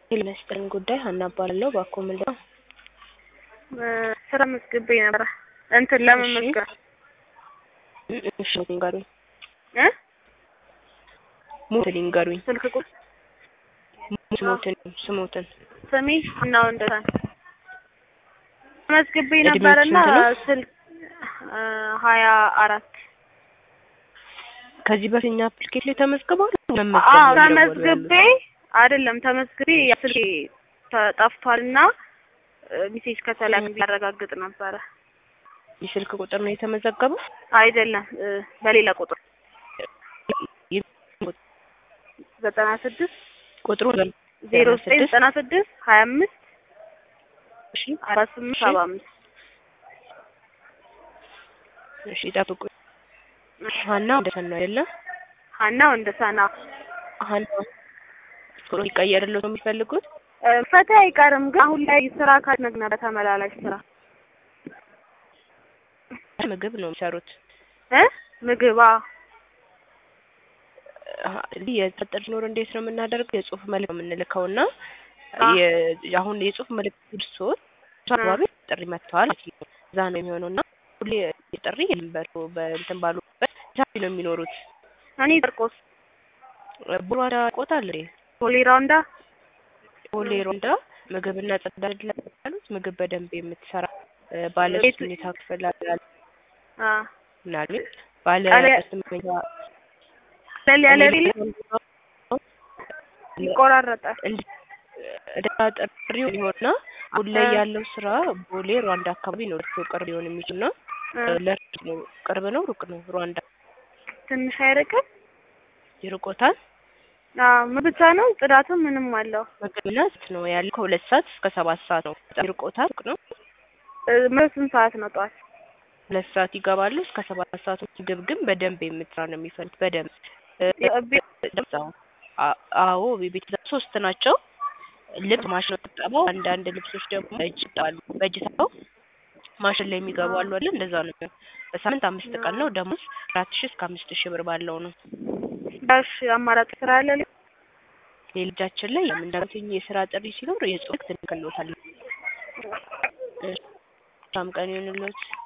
የመስጠን ጉዳይ ሀና እባላለሁ። እባክዎ ምንድን ነው? ስራ መዝግቤ ነበረ እንትን ለመመዝገብ እሺ ንገሩኝ። እ ሞትን ይንገሩኝ። ስልክ ቁጥር ስሞትን ስሞትን ስሜ እና ወንደሰን መዝግቤ እድሜው ነበረና ስንት ነው? ስልክ ሀያ አራት ከዚህ በፊት እኛ አፕሊኬሽን ላይ ተመዝግበዋል? አዎ መመዝገብ ነው ተመዝግቤ አይደለም ተመዝግቤ ያ ስልኬ ተጠፍቷልና ሚሴጅ ከተላከ ሊያረጋግጥ ነበረ። የስልክ ቁጥር ነው የተመዘገበው? አይደለም እ በሌላ ቁጥር ዘጠና ስድስት ቁጥሩ ዜሮ ዘጠኝ ስድስት ዘጠና ስድስት ሀያ አምስት እሺ አራት ስምንት እሺ። ሰባ አምስት እሺ ጠብቁ። ሀና ወንደሰን ነው አይደለ? ሀና ወንደሰና ሀና ቁጥሩ ይቀየርልዎት ነው የሚፈልጉት? ፈታ አይቀርም ግን አሁን ላይ ስራ ካነግ ነበር ተመላላሽ ስራ ምግብ ነው የሚሰሩት። እ ምግብ አዎ አሀ፣ እንዲህ የጥርጥር ሲኖር እንዴት ነው የምናደርገው? የጽሁፍ መልዕክት ነው የምንልከው እና አ- የ- አሁን የጽሁፍ መልዕክት ደርሶት አካባቢ ጥሪ መጥተዋል ማለት ነው። እዛ ነው የሚሆነው እና ሁሌ ጥሪ የለም በእንትን ባሉበት ዛሬ ነው የሚኖሩት። እኔ ጨርቆስ ቡሯዳ ቆታል ፖሊ ራውንዳ ሆሌ ሮንዳ ምግብና ጽዳት ላይ ያሉት ምግብ በደንብ የምትሰራ እ፣ ባለ ሶስት መኝታ ክፍል አላት አ ምናልባት ባለ ቃለ- ሶስት መኝታ ለል ያለ ሪል ይቆራረጣል። እንድ- እዳ ጥሪው ሊሆንና አሁን ላይ ያለው ስራ ቦሌ ሩዋንዳ አካባቢ ነው እርሶ ቅርብ ሊሆን የሚችል ነው። እ ለእርሶ ነው ቅርብ ነው ሩቅ ነው? ሩዋንዳ ትንሽ አይርቅም? ይርቆታል? አዎ ምን ብቻ ነው ጽዳቱም ምንም አለው። ምግብና ስት ነው ያለው ከሁለት ሰዓት እስከ ሰባት ሰዓት ነው። በጣም ይርቆታል? ሩቅ ነው? እ ምን ስንት ሰዓት ነው ጠዋት? ሁለት ሰዓት ይገባሉ እስከ ሰባት ሰዓት። ምግብ ግን በደንብ የምትሰራ ነው የሚፈልግ በደንብ እ፣ ቤት ደምሳው አ- አዎ ቤት ሶስት ናቸው። ልብስ ማሽን ነው የምትጠባው። አንዳንድ ልብሶች ደግሞ በእጅ ይጠባሉ። በእጅ ታው ማሽን ላይ የሚገቡ አሉ አይደል? እንደዛ ነው የሚሆነው። በሳምንት አምስት ቀን ነው። ደሞዝ አራት ሺህ እስከ አምስት ሺህ ብር ባለው ነው። ዳሽ አማራጭ ስራ አለ ሌላ? የልጃችን ላይ የምንደረሰኝ የስራ ጥሪ ሲኖር የጽሁፍ ትንክሎታል። መልካም ቀን ይሁንልዎት።